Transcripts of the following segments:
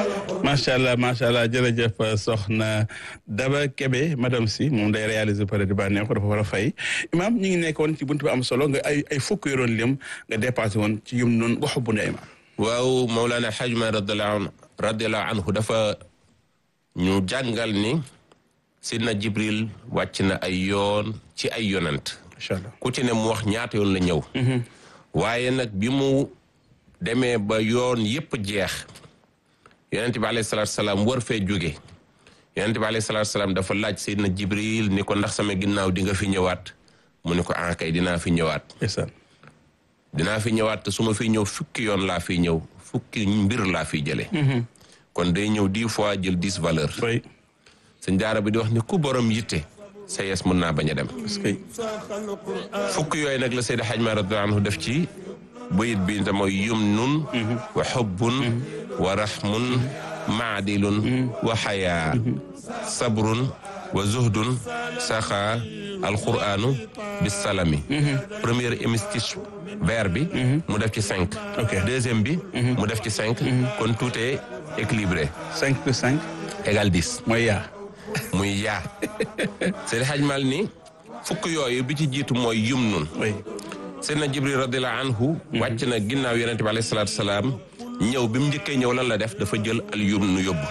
macha allah macha allah jërëjëf soxna Daba Kebe madame si moom day réaliser pare di bànneexu dafa war a fay imaam ñu ngi nekkoon ci buntu bi am solo nga ay ay fukk yoroon lim nga dépassé woon ci yum noonu waxu bu ne imaam. waaw Mawlana Hadj Ma radiallahu anhu dafa ñu jàngal ni sidna Jibril wàcc na ay yoon ci ay yonant macha allah ku ci ne mu wax ñaata yoon la ñëw. waaye nag bi mu demee ba yoon yépp jeex yonent bi alayhi salaatu salaam war fee jóge yonent bi alayhi salaatu salaam dafa laaj Seydina Jibril ni ko ndax sama ginnaaw di nga fi ñëwaat mu ni ko ah kay dinaa fi ñëwaat ndeysaan dinaa fi ñëwaat te su ma fiy ñëw fukki yoon laa fiy ñëw fukki mbir laa fiy jëlee. kon day ñëw dix fois jël dix valeur oui sëñ daara bi di wax ni ku borom yitte sa yes mën naa bañ a dem. parce que fukk yooyu nag la Seydi Hadj Malick radiyallahu anhu def ci bayit bi te mooy yumnun wa xubbun wa raxmun maadilun wa xayaa sabrun wa zuhdun saxaa alquranu bisalami première hémistiche vers bi mu def ci cinq Ok. deuxième bi mu def ci cinq kon tout est équilibré cinq plus cinq égal dix mooy yaa. muy yaa Seydi Hadj Malick ni fukk yooyu bi ci jiitu mooy yumnun oui Seydina Jibril radiallahu anhu wàcc na ginnaaw yonente bi alayhi salaatu salaam ñëw bi mu njëkkee ñëw lan la def dafa jël al yumnu yóbbu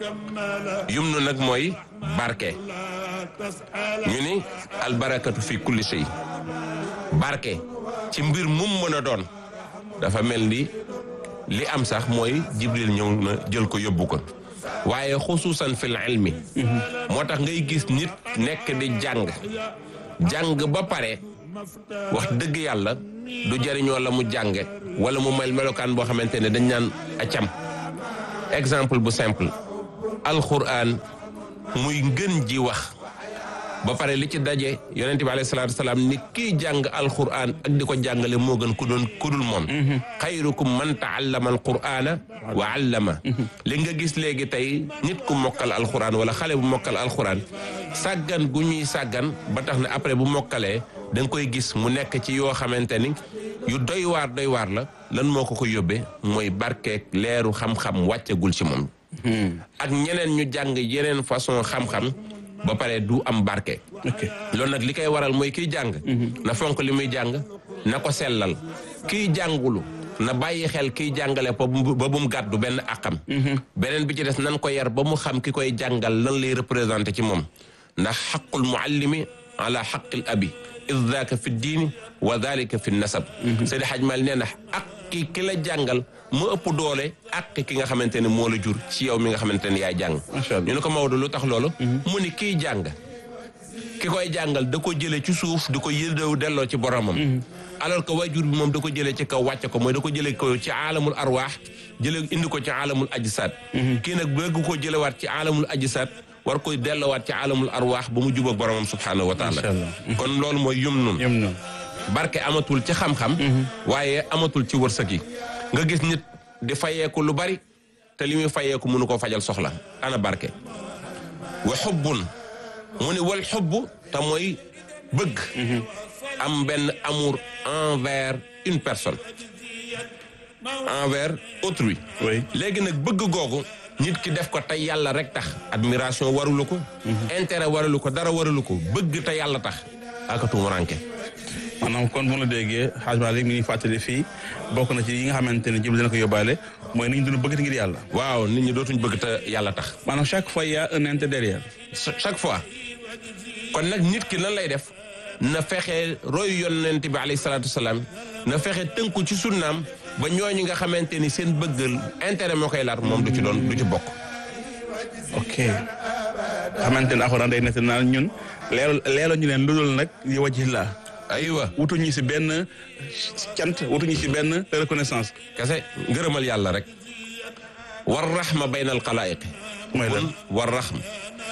yumnu nag mooy barke ñu ni al barakatu fi kulli shay barke ci mbir mum mën a doon dafa mel ni li am sax mooy Jibril ñëw na jël ko yóbbu ko waaye xusuusan fil ilmi moo tax ngay gis nit nekk di jàng jàng ba pare wax dëgg yàlla du jëriñoo la mu jànge wala mu mel melokaan boo xamante ne dañ naan acam exemple bu simple alquran muy ngën ji wax ba pare li ci daje yonente bi alayhi salaatu salaam ni kii jàng alquran ak di ko jàngale moo gën ku doon ku dul moom xayrukum man taallama alqurana wa allama li nga gis léegi tey nit ku mokkal alquran wala xale bu mokkal alquran sàggan gu ñuy sàggan ba tax na après bu mokkalee da nga koy gis mu nekk ci yoo xamante ni yu doy waar doy waar la lan moo ko ko yóbbee mooy barkeeg leeru xam-xam wàccagul ci moom ak ñeneen ñu jàng yeneen façon xam-xam ba pare du am barke ok loolu nag li koy waral mooy kiy jàng na fonk li muy jàng na ko sellal kiy jàngulu na bàyyi xel kiy jàngale ba bu ba bu mu gàddu benn àqam beneen bi ci des nan ko yar ba mu xam ki koy jàngal lan lay représenté ci moom ndax xaqul muallimi ala xaqil abi id daaka fi diini wa dalika fi nasab Seydi Hadj Mal nee na ak ki ki la jàngal mu ëpp doole ak ki nga xamante ne moo la jur ci yow mi nga xamante ne yaay jàng Macha Allah. ñu ne ko Maodo lu tax loolu mu ni kiy jàng ki koy jàngal da ko jëlee ci suuf di ko yëdew delloo ci boromam alors que waajur bi moom da ko jëlee ci kaw wàcce ko mooy da ko jëlee ko ci aalamul arwaax jëlee indi ko ci aalamul ajsaad kii nag bëgg ko jëlewaat ci aalamul ajsaad war koy delloowaat ci aalamul arwaax ba mu jubóog boromam subhaanahu wa taala Macha Allah. kon loolu mooy yum nun yem noonu. barke amatul ci xam-xam waaye amatul ci wërsëg yi nga gis nit di fayeeku lu bari te li muy fayeeku mënu koo fajal soxla ana barke wa xubbun mu ni wal xubb te mooy bëgg am benn amour envers une personne envers autrui oui léegi nag bëgg googu nit ki def ko te yàlla rek tax admiration warulu ko intérêt warulu ko dara warulu ko bëgg te yàlla tax aka tuumuranke maanaam kon bu ma la déggee Hadj Malick mi ngi fàttali fii bokk na ci yi nga xamante ne Jibril dina ko yóbbaale mooy nañ dund bëgg te ngir yàlla. waaw nit ñi dootuñ bëgg te yàlla tax maanaam chaque fois y a un intérêt derrière. chaque fois kon nag nit ki lan lay def na fexe royu yonent bi alayhi salaatu wasalaam na fexe tënku ci sunnaam ba ñooñu nga xamante ni seen bëggal intérêt moo koy laat moom du ci doon du ci bokk ok xamante ne alxuraan day nekk naan ñun leeral leeral ñu leen ludul nag yi wajhi la aywa wutuñu si benn cant wutuñu si benn reconnaissance. kese ngërëmal yàlla rek war raxma bayna al xalaayiqi mooy lan war raxma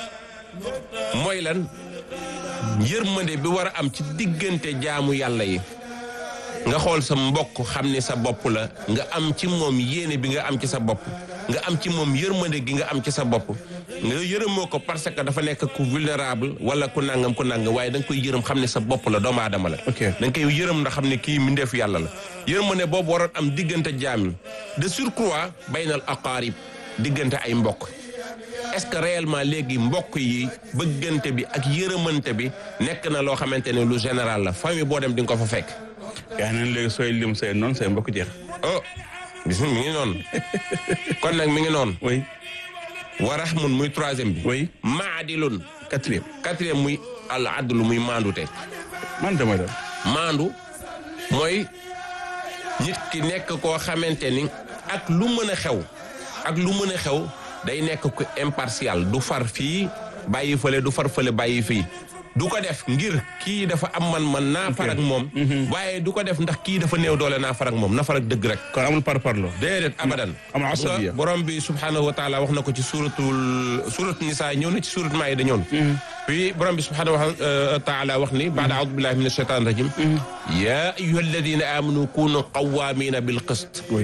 mooy lan yërmande bi war a am ci diggante jaamu yàlla yi nga xool sa mbokk xam ni sa bopp la nga am ci moom yéene bi nga am ci sa bopp nga am ci moom yërmande gi nga am ci sa bopp nga yërëmoo ko parce que dafa nekk ku vulnérable wala ku nangam ku nangam waaye da nga koy yërëm xam ne sa bopp la doomu aadama la Ok. da nga koy yërëm ndax xam ne kii mbindeef yàlla la yërmande boobu waroon am diggante jaam yi de surcroît baynal aqaarib diggante ay mbokk est-ce que réellement léegi mbokk yi bëggante bi ak yërëmante bi nekk na loo xamante ne lu général la famille boo dem di nga ko fa fekk yaa neen léegi sooy lim say noonu say mbokk jeex oh gis nga mi ngi noonu kon nag mi ngi noonu oui wa rahmun muy troisième bi oui maadilun quatrième quatrième muy al adlu muy maandute man damay dem maandu mooy nit ki nekk koo xamante ni ak lu mën a xew ak lu mën a xew day nekk ku impartial du far fii bàyyi fële du far fële bàyyi fii du ko def ngir kii dafa am man man naa far ak moom waaye du ko def ndax kii dafa néew doole naa far ak moom na far ak dëgg rek kon amul par parlo déedéet abadan amul asabiya. nga borom bi subhanahu wa taala wax na ko ci suratul surat nisa ñëw na ci surat maayida ñëw na puis borom bi subhanahu wa taala wax ni baada aoudu billahi min ashaitan rajim ya ayuha alladina amanu kunu qawamina bil qist oui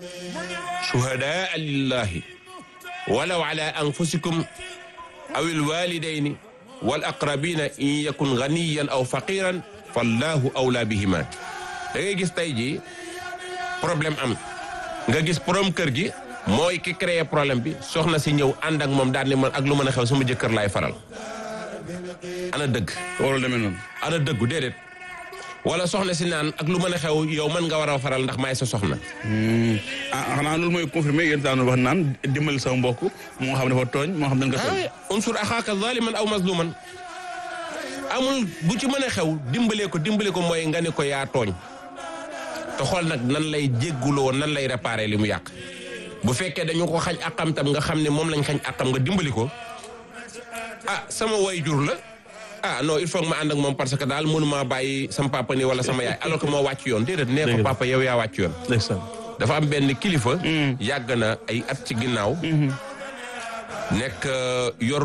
shuhadaa lillahi walaw ala anfusikum aw alwalidayni wal aqrabina in yakun ganiyan aw faqiran fallahu awla bihima da ngay gis tey ji problème am nga gis borom kër gi mooy ki créé problème bi soxna si ñëw ànd ak moom daal ni man ak lu mën a xew sama jëkkër laay faral ana dëgg warul demee noonu ana dëggu déedéet wala soxna si naan ak lu mën a xew yow mën nga war a faral ndax maay sa soxna ah xanaa loolu mooy confirmé yéen daanu wax naan dimbali sa mbokk moo xam dafa tooñ moo xam dañ ko tooñ ah unsur axaaka zaliman aw mazluman amul bu ci mën a xew dimbale ko dimbale ko mooy nga ne ko yaa tooñ te xool nag nan lay jégguloo nan lay réparer li mu yàq bu fekkee dañu ko xañ akam tam nga xam ne moom lañ xañ akam nga dimbali ko ah sama way jur la ah non il faut que ma ànd ak moom parce que daal mënuma bàyyi sama papa ni wala sama yaay alors que moo wàcc yoon déedéet nee ko Dëgg la. papa yow yaa wàcc yoon ndeysaan dafa am benn kilifa yàgg na ay at ci ginnaaw nekk yor